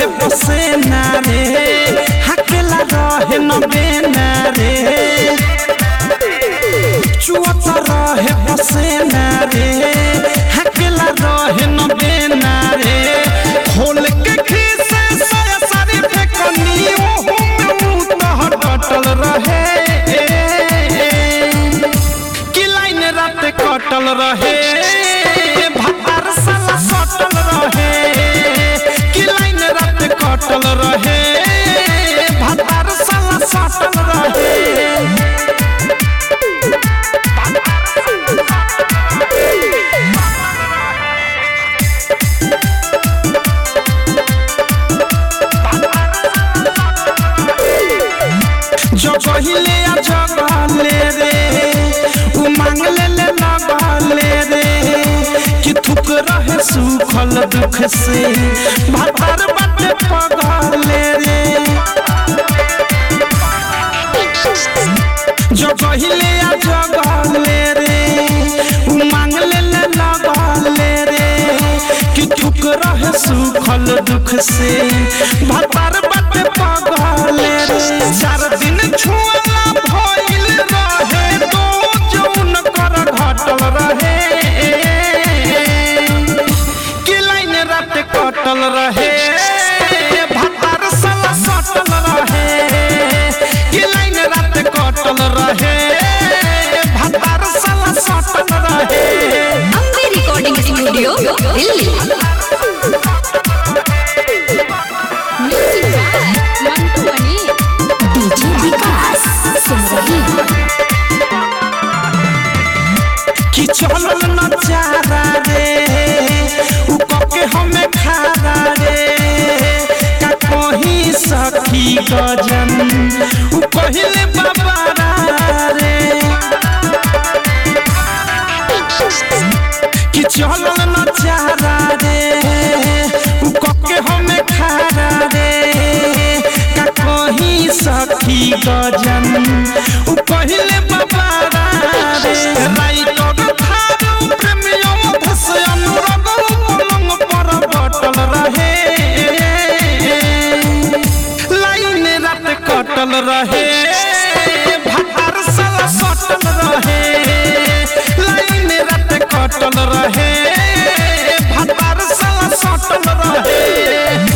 रहे बसेना रे हकेला रहे न बेना रे चुअत रहे बसेना रे हकेला रहे न बेना रे खोल के खीसे साया सारी फेकनी ओहू में मुंह तह कटल रहे कि लाइन रात कटल रहे भातार साला सटल रहे कि लाइन रात कटल रहे भातार साला सटल रहे जगहिले आ जगले रे उ मांग ले ले लगले रे कि थुक रहे सुखल दुख से भातार बाटे पगले रे जगहिले आ जगले रे उ मांग ले ले लगले रे कि थुक रहे सुखल दुख से भातार बाटे पगले रे चार दिन छुअला भइल रहे तो जौन कर घटल रहे कि लाइन रात कटल रहे भातार साला सटल रहे कि लाइन रात कटल रहे भातार साला सटल रहे Ambe recording studio Delhi music by Mantu Mani DJ Vikas Simrahi कि चलल न चारा रे उ कके हमें खारा रे का कहीं सखी गजन उ कहिले बाबारा रे कि चलल न चारा रे उ कके हमें खारा रे का कहीं सखी गजन उ कहिले बाबारा रे राइटर थारू प्रेमियों धस अनुराग पलंग पर बटल रहे लाइन रात कटल रहे भातार साला सटल रहे लाइन रात कटल रहे भातार साला सटल रहे